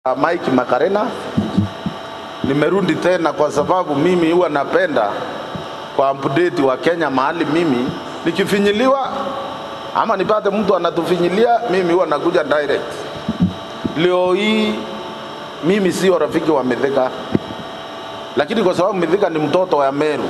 Mike Makarena. Nimerudi tena kwa sababu mimi huwa napenda kwa update wa Kenya mahali mimi nikifinyiliwa ama nipate mtu anatufinyilia, mimi huwa nakuja direct. Leo hii mimi sio rafiki wa Mithika, lakini kwa sababu Mithika ni mtoto wa Meru,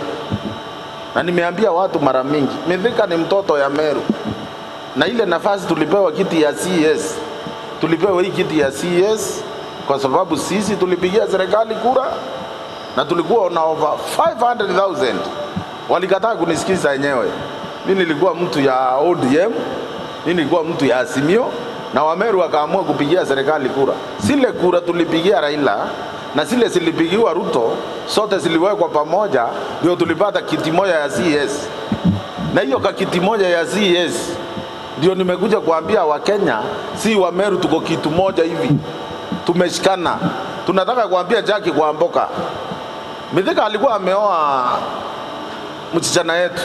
na nimeambia watu mara mingi, Mithika ni mtoto ya Meru, na ile nafasi tulipewa kiti ya CS, tulipewa hii kiti ya CS kwa sababu sisi tulipigia serikali kura na tulikuwa na over 500,000 walikataa kunisikiza wenyewe. Mimi nilikuwa mtu ya ODM, mimi nilikuwa mtu ya Azimio na Wameru wakaamua kupigia serikali kura. Zile kura tulipigia Raila na zile zilipigiwa Ruto, sote ziliwekwa pamoja, ndio tulipata kiti moja ya CS, na hiyo ka kiti moja ya CS ndio nimekuja kuambia Wakenya, si Wameru tuko kitu moja hivi, tumeshikana. Tunataka kuambia Jackie Kwamboka, Mithika alikuwa ameoa msichana yetu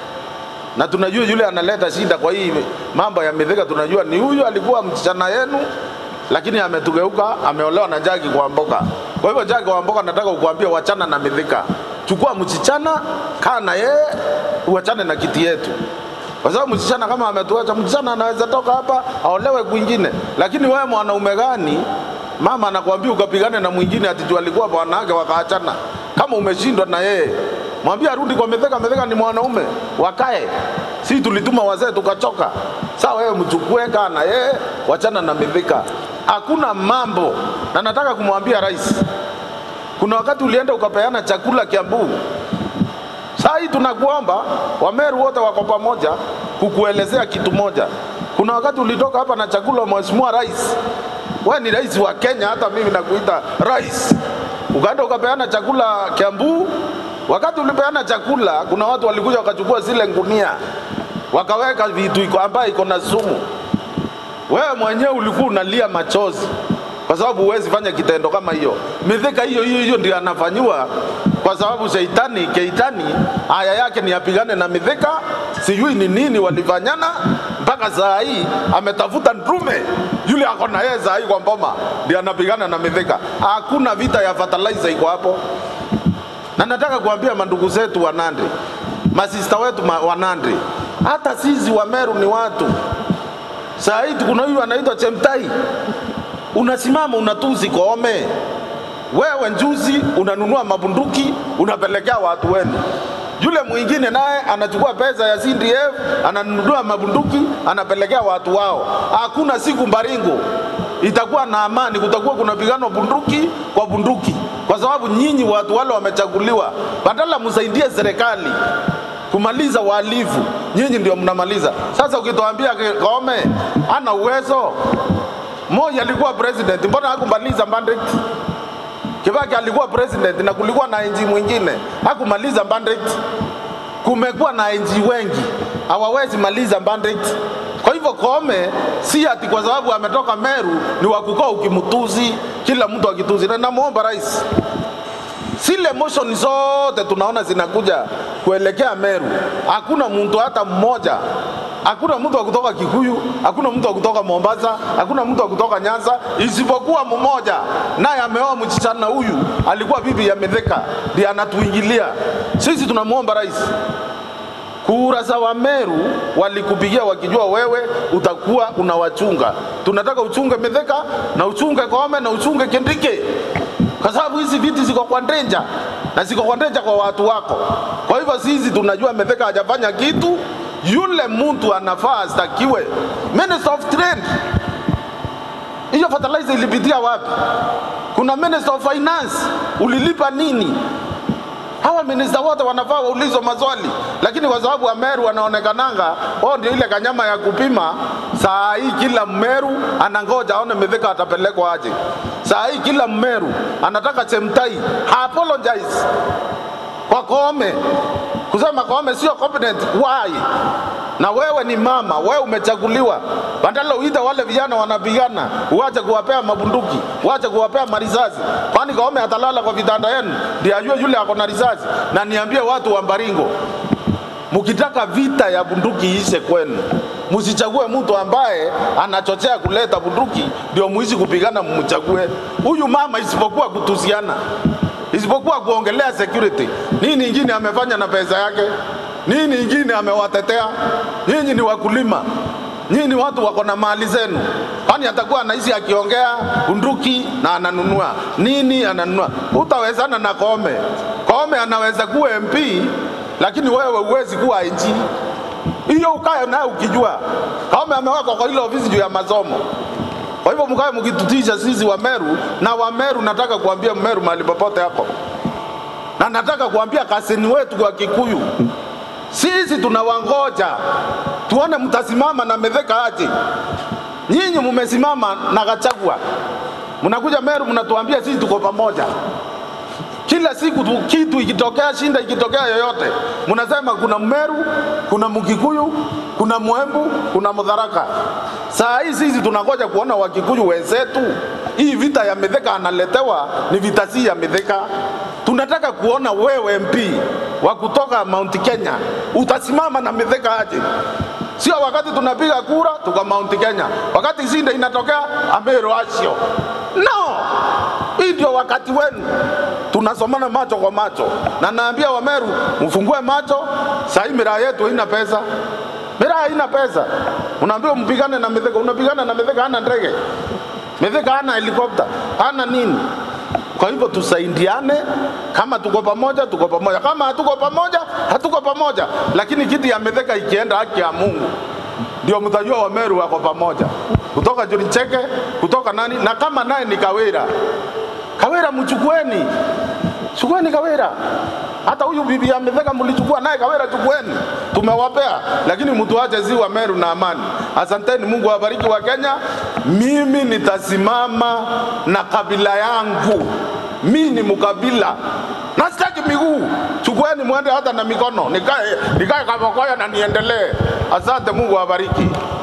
na tunajua yule analeta shida kwa hii mambo ya Mithika, tunajua ni huyu alikuwa msichana yenu, lakini ametugeuka, ameolewa na Jackie Kwamboka. Kwa hivyo Jackie Kwamboka, nataka kukuambia wachana na Mithika, chukua msichana, kaa na yeye, uachane na kiti yetu kwa sababu msichana kama ametuacha, msichana anaweza toka hapa aolewe kwingine. Lakini wewe mwanaume gani, mama anakuambia ukapigane na mwingine ati tu alikuwa bwanake wakaachana? Kama umeshindwa na yeye, mwambie arudi kwa Mithika. Mithika ni mwanaume, wakae. Si tulituma wazee tukachoka? Sawa, wewe mchukue, kaa na yeye, wachana na Mithika. Hakuna mambo, na nataka kumwambia rais, kuna wakati ulienda ukapeana chakula Kiambu Saa hii tunakuomba Wameru wote wako pamoja kukuelezea kitu moja. Kuna wakati ulitoka hapa na chakula, Mheshimiwa Rais, wewe ni rais wa Kenya, hata mimi nakuita rais, ukaenda ukapeana chakula Kiambu. Wakati ulipeana chakula, kuna watu walikuja wakachukua zile ngunia wakaweka vitu iko ambayo iko na sumu. Wewe mwenyewe ulikuwa unalia machozi kwa sababu huwezi fanya kitendo kama hiyo. Mithika hiyo hiyo hiyo ndio anafanyiwa kwa sababu sheitani keitani haya yake ni apigane na Mithika, sijui ni nini walifanyana mpaka saa hii ametafuta ndume yule ako na yeye saa hii kwa mboma ndio anapigana na Mithika. Hakuna vita ya fertilizer iko hapo, na nataka kuambia mandugu zetu wa Nandi, masista wetu ma- wa Nandi, hata sisi wa Meru ni watu. Saa hii kuna huyu anaitwa Chemtai, unasimama unatusi Koome wewe njuzi unanunua mabunduki unapelekea watu wenu. Yule mwingine naye anachukua pesa ya CDF ananunua mabunduki anapelekea watu wao. Hakuna siku Mbaringo itakuwa na amani, kutakuwa kuna pigano bunduki kwa bunduki, kwa sababu nyinyi watu wale wamechaguliwa, badala msaidie serikali kumaliza wahalifu, nyinyi ndio mnamaliza. Sasa ukituambia Koome ana uwezo, Moi alikuwa president, mbona hakumaliza mandate? Kibaki alikuwa president na kulikuwa na NG mwingine hakumaliza mandate. Kumekuwa na NG wengi hawawezi maliza mandate. Kwa hivyo Koome si ati kwa sababu ametoka Meru ni wa kukaa ukimtuzi kila mtu akituzi, na namuomba rais zile motion zote tunaona zinakuja kuelekea Meru, hakuna mtu hata mmoja, hakuna mtu wa kutoka Kikuyu, hakuna mtu wa kutoka Mombasa, hakuna mtu wa kutoka Nyanza, isipokuwa mmoja, naye ameoa msichana huyu, alikuwa bibi ya Mithika, ndiye anatuingilia sisi. Tunamwomba rais, kura za Wameru walikupigia wakijua wewe utakuwa unawachunga. Tunataka uchunge Mithika na uchunge Koome na uchunge Kindiki kwa sababu hizi viti ziko kwa ndenja na ziko kwa ndenja kwa watu wako. Kwa hivyo sisi tunajua Mithika hajafanya kitu, yule mtu anafaa astakiwe. Minister of Trade, hiyo fertilizer ilipitia wapi? Kuna Minister of Finance, ulilipa nini? Hawa minista wote wanafaa waulizwe maswali, lakini kwa sababu Wameru wanaonekananga wao ndio ile kanyama ya kupima. Saa hii kila Mmeru anangoja aone Mithika atapelekwa aje. Saa hii kila Mmeru anataka Chemtai ha apologize kwa Koome kusema Koome sio competent. Why? Na wewe ni mama, wewe umechaguliwa, badala uite wale vijana wanapigana, uache kuwapea mabunduki, uache kuwapea marisasi. Kwani Koome atalala kwa vitanda yenu ndio ajue yule ako na risasi? Na niambie watu wa Mbaringo, mkitaka vita ya bunduki ishe kwenu, Msichague mtu ambaye anachochea kuleta bunduki ndio muishi kupigana, mchague huyu mama, isipokuwa kutusiana, isipokuwa kuongelea security. Nini ingine amefanya na pesa yake? Nini ingine amewatetea? Nyinyi ni wakulima, nyinyi ni watu wako na mali zenu, kwani atakuwa anaishi akiongea bunduki na ananunua nini? Ananunua. Utawezana na Koome? Koome anaweza kuwa MP, lakini wewe huwezi kuwa IG. Hiyo ukae naye ukijua Koome amewekwa kwa ile ofisi juu ya masomo. Kwa hivyo mkae mkitutisha sisi Wameru na Wameru, nataka kuambia Mmeru mahali popote hapo, na nataka kuambia kasini wetu kwa Kikuyu, sisi tunawangoja tuone mtasimama na Mithika aje. Nyinyi mmesimama na Gachagua, mnakuja Meru mnatuambia sisi tuko pamoja. Kila siku tu, kitu ikitokea, shinda ikitokea yoyote, mnasema kuna Mmeru, kuna Mkikuyu, kuna Mwembu, kuna Mudharaka. Saa hii sisi tunangoja kuona Wakikuyu wenzetu, hii vita ya Mithika analetewa ni vita si ya Mithika. Tunataka kuona wewe MP wa kutoka Mount Kenya utasimama na Mithika aje? Sio wakati tunapiga kura tuka Mount Kenya, wakati shinda inatokea Ameru Asio. No, hii ndio wakati wenu, tunasomana macho kwa macho, na naambia Wameru mfungue macho. Sahii miraa yetu haina pesa, miraa haina pesa. Unaambiwa mpigane na Mithika, unapigana na Mithika, hana ndege Mithika, hana helikopta, hana nini. Kwa hivyo tusaidiane, kama tuko pamoja, tuko pamoja, kama hatuko pamoja, hatuko pamoja. Lakini kiti ya Mithika ikienda, haki ya Mungu, ndio mtajua Wameru wako pamoja, kutoka Juricheke, kutoka nani, na kama naye ni Kawira, Kawira mchukueni, chukueni Kawira. Hata huyu bibi ya Mithika mlichukua naye Kawira, chukueni, tumewapea, lakini mtuache zi Wameru na amani. Asanteni, Mungu awabariki wa Kenya. Mimi nitasimama na kabila yangu, mi ni mkabila na sitaki miguu. Chukueni mwende hata na mikono, nikae nikae Kabokoya na niendelee. Asante, Mungu awabariki.